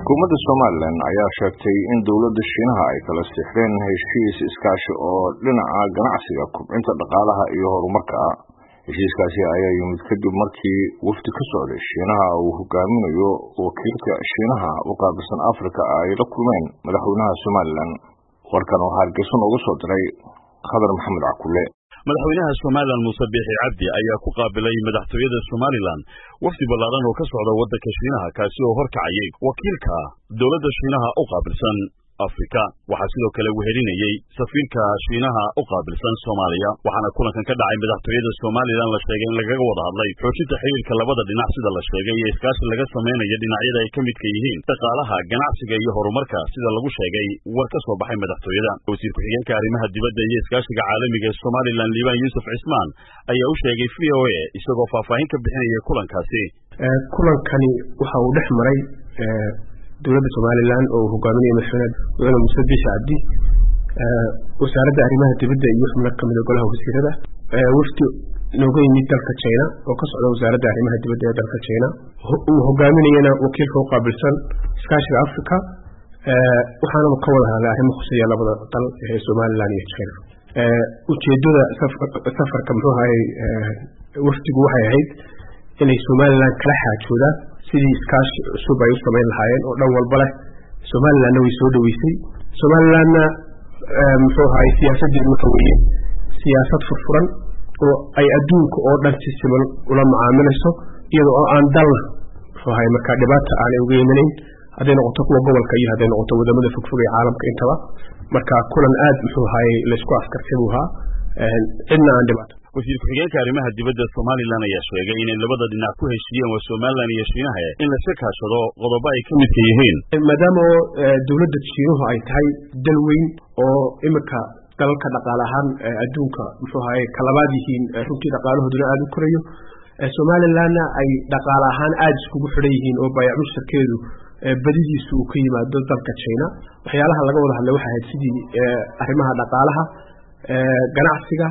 xukuumadda somalilan ayaa sheegtay in dowladda shiinaha ay kala siixdeen heshiis iskaashi oo dhinaca ganacsiga kubcinta dhaqaalaha iyo horumarka ah heshiiskaasi ayaa yimid kadib markii wafdi ka socday shiinaha uu hogaaminayo wakiilka shiinaha u qaabilsan africa ay la kulmeen madaxweynaha somalilan warkan waxaa hargeysa nooga soo diray khadar maxamed cakule madaxweynaha somalilan muuse biixi cabdi ayaa ku qaabilay madaxtooyada somalilan wafdi ballaaran oo ka socda waddanka shiinaha kaasi oo horkacayay wakiilka dowladda shiinaha u qaabilsan afrika waxaa sidoo kale wehelinayey safiirka shiinaha u qaabilsan soomaaliya waxaana kulankan ka dhacay madaxtooyada somalilan la sheegay in lagaga wada hadlay xoojinta xiriirka labada dhinac sida la sheegay iyo iskaashi laga samaynayo dhinacyada ay ka midka yihiin dhaqaalaha ganacsiga iyo horumarka sida lagu sheegay war ka soo baxay madaxtooyada wasiir ku-xigeenka arrimaha dibadda iyo iskaashiga caalamiga ee somalilan liibaan yuusuf cismaan ayaa u sheegay v o a isagoo faahfaahin ka bixinaya kulankaasi kulankani waxa uu dhex maray dowladda somalilan oo hogaaminaya madaxweyne madaxweyne muuse biixi cabdi wasaaradda arrimaha dibadda iyo xubno kamida golaha wasiirada wafdi nooga yimid dalka china oo ka socda wasaaradda arrimaha dibadda ee dalka china uu hogaaminayana wakiilka u qaabilsan iskaashiga africa waxaana ka wada hadlay arrimo khuseeya labada dal ee somalilan iyo china ujeedada safarka muxuu ahay wafdigu waxay ahayd inay somalilan kala xaajoodaan sidii iskaashi cusub ay u samayn lahaayeen oo dhan walba leh somalilanna way soo dhoweysay somalilanna muxuu ahay siyaasaddeedu waxa weeye siyaasad furfuran oo ay adduunka oo dhan si siman ula macaamilayso iyada oo aan dalna muxuu ahay markaa dhibaata aanay uga imanayn hadday noqoto kuwa gobolka iyo hadday noqoto wadamada fogfog ee caalamka intaba marka kulan aad muxuu ahay laysku askartay buu ahaa cidna aan dhibaato wasiir ku-xigeenka arrimaha dibadda somalilan ayaa sheegay inay labada dhinac ku heshiiyeen waa somalilan iyo shiinaha in layska kaashado qodobo ay ka midka yihiin maadaama oo dowladda shiinuhu ay tahay dal weyn oo iminka dalalka dhaqaale ahaan adduunka muxuu ahaye kalabaad yihiin runtii dhaqaalahooduna aada u korayo somalilanna ay dhaqaale ahaan aada iskugu xidhan yihiin oo baayac mushtarkeedu badidiisu uu ka yimaado dalka china waxyaalaha laga wada hadlay waxay ahayd sidii arrimaha dhaqaalaha ganacsiga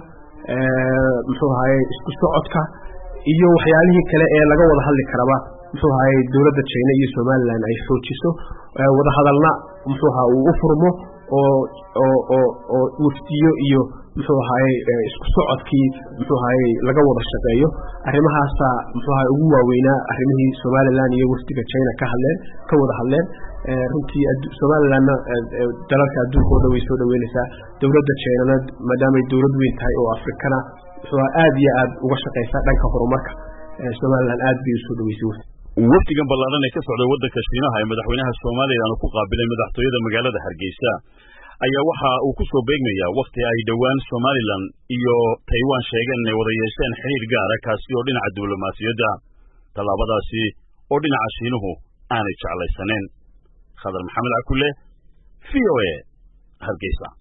muxuu ahaye isku socodka iyo waxyaalihii kale ee laga wada hadli karaba muxuu ahaye dowladda china iyo somalilan ay xoojiso wada hadalna muxuu aha uu u furmo oo oo oo oo wafdiyo iyo muxuu ahaye isku socodkii muxuu ahaye laga wada shaqeeyo arrimahaasa muxuu ahaye ugu waaweynaa arrimihii somalilan iyo wafdiga china ka hadleen ka wada hadleen runtii somalilanna dalalka adduunka oo dhan way soo dhaweynaysaa dowladda chinana maadaamay dowlad weyn tahay oo afrikana muxuu aad iyo aad uga shaqaysaa dhanka horumarka somalilan aad bay usoo dhaweysay wafdi wafdigan ballaaran ee ka socday waddanka shiinaha ee madaxweynaha somalilan uu ku qaabilay madaxtooyada magaalada hargeysa ayaa waxa uu ku soo beegmayaa wakhti ay dhowaan somalilan iyo taiwan sheegeen inay wada yeesheen xiriir gaara kaasi oo dhinaca diblomaasiyadda tallaabadaasi oo dhinaca shiinuhu aanay jeclaysaneen khadar maxamed cakule v o a hargeysa